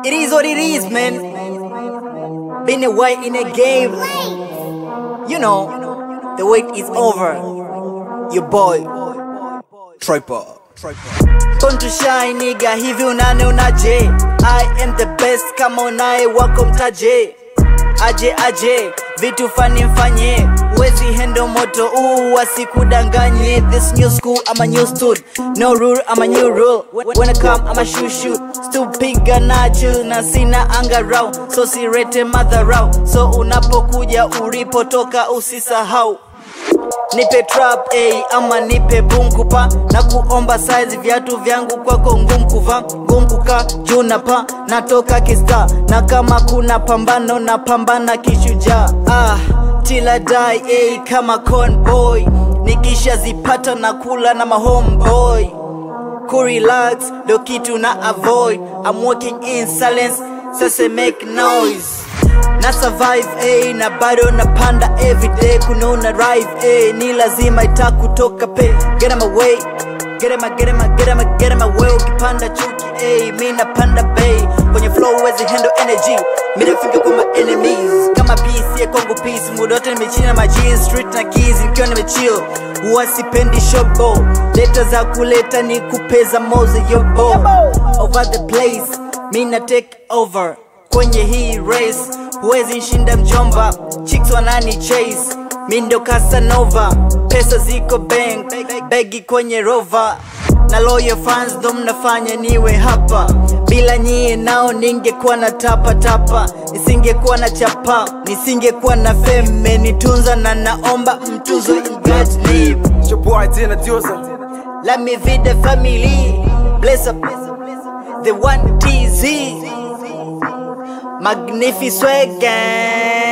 It is what it is, man. Been away in a game. You know, the wait is over. Your boy, Tripod. Born to shine nigga, hivi unane unaje? I am the best, kama unaye wako mtaje. Aje aje, vitu fani mfanye, wezi hendo moto uu wasikudanganye. This new school, I'm a new stud, no rule, I'm a new rule. When I come, I'm a shoot shoot, still piga nacho na sina anga rao, so sirete madharau. So unapokuja ulipotoka usisahau nipe trap ey, ama nipe bunkupa na kuomba size viatu vyangu kwako ngumu kuvaa ngumu kukaa juu na pa natoka kista na kama kuna pambano na pambana kishujaa ah, till I die ey, kama conboy nikishazipata na kula na mahomeboy kurelax ndo kitu na avoid I'm working in silence sasa make noise na survive eh, na bado napanda everyday kunaona drive eh, ni lazima itakutoka pe get em away get em get em get em get em away ukipanda chuki eh, mi napanda bay kwenye flow wezi handle energy mi nafika kwa my enemies kama peace ya Kongo peace muda wote nimechina na maji street na keys nikiwa nimechill huwa sipendi shobo leta za kuleta ni kupeza moze yobo over the place mi na take over kwenye hii race huwezi shinda mjomba chicks wanani chase mi ndo casanova pesa ziko bank begi kwenye rova na loyal fans ndo mnafanya niwe hapa bila nyie nao ningekuwa na tapa tapa nisingekuwa na chapa nisingekuwa na feme nitunza na naomba mtuzo in God's name It's your boy Dina Diosa. Let me feed the family. Bless up the one TZ. Magnificent gang.